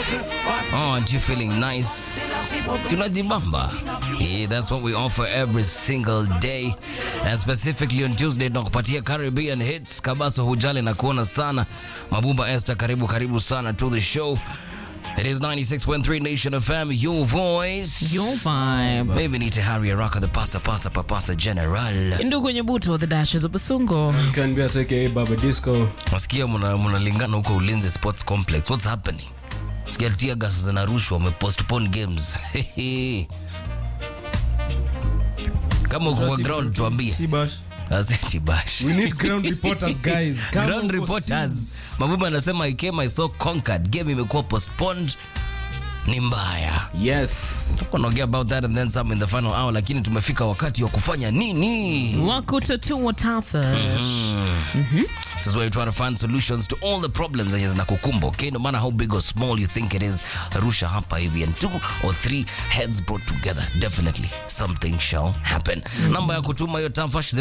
Aren't you feeling nice? Tunajibamba. Yeah, that's what we offer every single day. And specifically on Tuesday tunakupatia Caribbean hits. Kabaso hujali na kuona sana. Mabumba Esther karibu karibu sana to the show. It is 96.3 Nation FM, your voice. Your vibe. Maybe need to hurry Raka the pasa pasa papasa general. Ndugu Nyebuto, the Dashes of Basungo. Can be aka Baba Disco. Nasikia mna- mnalingana huko Ulinzi Sports Complex. What's happening? Sikia tear gas zinarushwa, wamepostpone games. Kama uko kwa ground tuambie. Sibash. Asante bash. We need ground reporters guys. Kama Ground uko reporters. Mabumba anasema I came I saw conquered. Game imekuwa postponed. Ni mbaya. si- Yes. Tuko naongea about that and then some in the final hour lakini tumefika wakati wa kufanya nini? Wakutatua tafash. This is where you try to find solutions to all the problems zenye zinakukumba okay no matter how big or small you think it is rusha hapa hivi and two or three heads brought together definitely something shall happen namba ya kutuma hiyo tamfash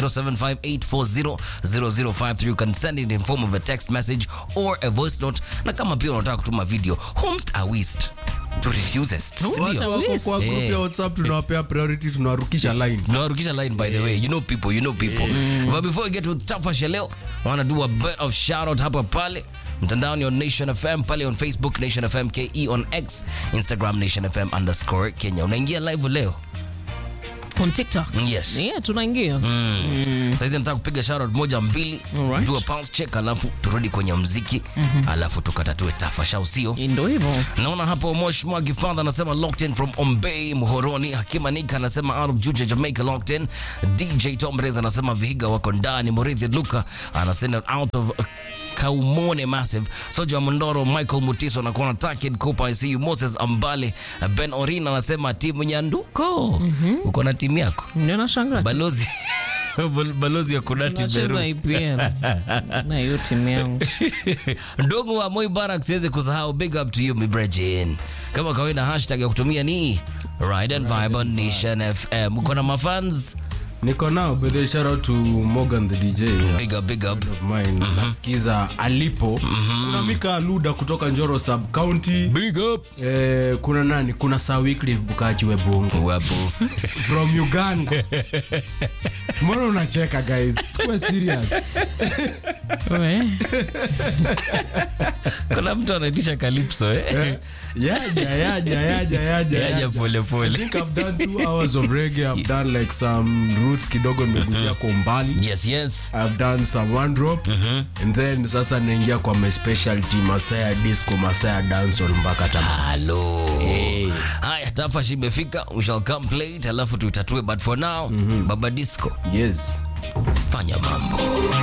0758400053 you can send it in form of a text message or a voice note na kama pia unataka kutuma video homst awist to refusest Watu Sindio? wa- Wako kwa group Eh. ya WhatsApp tunawapea priority tunarukisha line. nawarukisha line by the way you know people you know people but before we get to tafash ya leo I wanna do a bit of shout out hapa pale mtandaoni on nation fm pale on facebook nation fm ke on x instagram nation fm underscore kenya unaingia live leo On TikTok. yes Yeah, tunaingia. saizi nataka kupiga shoutout moja mbili Alright. do a pulse check alafu turudi kwenye mziki alafu tukatatue tafash au sio Ndio hivyo. naona hapo Mosh Mwagi Father anasema locked in from Ombey Muhoroni. Hakima Nika anasema out of Juja Jamaica locked in. DJ Tomrez anasema Vihiga wako ndani. Murithi Luka anasema out of uh, Kaumone Massive. Soja wa Mondoro Michael Mutiso anakuwa na Takid Kopa I see you. Moses Ambale Ben Orin anasema timu Nyanduko. Uko na timu yako? Ndio nashangaa. Balozi balozi ya Kunati Tunacheza Beru. IPL. Na hiyo timu yangu. ndogo wa Moi Barak siwezi kusahau big up to you mibrejin kama kawaida hashtag ya kutumia ni Ride and Vibe on Nation FM uko na mafans Niko nao but they shout out to Morgan the DJ. yeah. big up big up of mine nasikiza alipo kuna mika aluda kutoka njoro sub county big up eh, kuna nani kuna Sir Wycliffe bukachi webungu wapo from uganda mbona unacheka guys Kuwa serious We. kuna mtu anaitisha calypso eh yaja yaja yaja yaja yaja yaja pole I pole think I've done two hours of reggae. I've done like some roots kidogo nimegusia kwa umbali. yes yes I've done some one drop and then sasa naingia kwa my specialty Masaya disco, Masaya dancehall mpaka tama. halo haya tafash imefika we shall come play it alafu tuitatue but for now baba disco Yes. fanya mambo